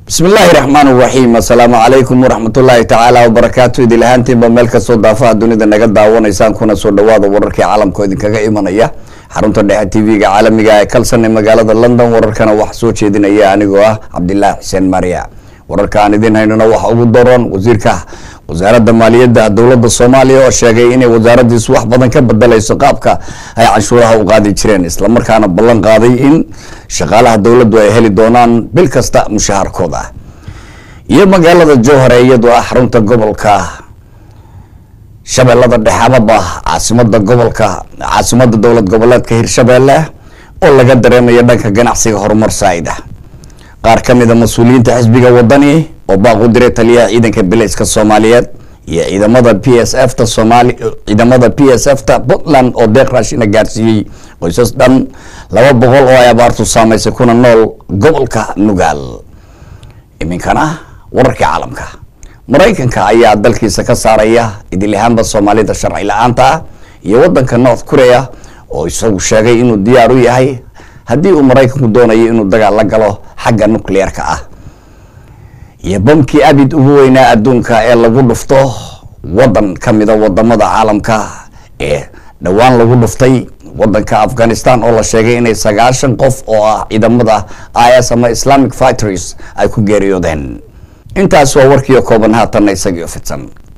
bismi illaahi raxmaan raxiim assalaamu calaykum waraxmatullaahi tacaala wabarakaatu idil ahaantiinba meel kastoo daafaha dunida naga daawanaysaan kuna soo dhawaada wararkii caalamka idinkaga imanaya xarunta dhexe tv-ga caalamiga ee kalsan ee magaalada london wararkana waxaa soo jeedinaya anigoo ah cabdilaahi xuseen maria wararka aan idin haynona waxa ugu daroon wasiirka wasaaradda maaliyadda dowladda soomaaliya oo sheegay inay wasaaradiisu wax badan ka bedelayso qaabka ay canshuuraha u qaadi jireen islamarkaana ballan qaaday in shaqaalaha dowladdu ay heli doonaan bil kasta mushaharkooda iyo magaalada jowhar ee iyadoo ah xarunta gobolka shabeellada dhexe amaba caasimada gobolka caasimada dowlad goboleedka hirshabeelle oo laga dareemayo dhanka ganacsiga horumar saa-ida qaar ka mid a mas-uuliyiinta xisbiga wadani oo baaq u diray taliyaha ciidanka bilayska soomaaliyeed iyo ciidamada p s f ta somaali ciidamada p s f ta puntland oo deeq raashina gaarsiiyey qoysas dhan laba boqol oo ay abaartu saameysay kuna nool gobolka nugaal iminkana wararkii caalamka maraykanka ayaa dalkiisa ka saaraya idilihaanba soomaalida sharci la-aanta ah iyo wadanka north korea oo isagu sheegay inuu diyaar u yahay haddii uu maraykanku doonayo inuu dagaal la galo xagga nucleer-ka ah iyo bamkii abid ugu weynaa adduunka ee lagu dhufto wadan ka mida wadamada caalamka ee dhowaan lagu dhuftay wadanka afghanistan oo la sheegay inay sagaashan qof oo ah ciidamada i s ama islamic fighters ay ku geeriyoodeen intaas waa warkiio kooban haatanna isagio fidsan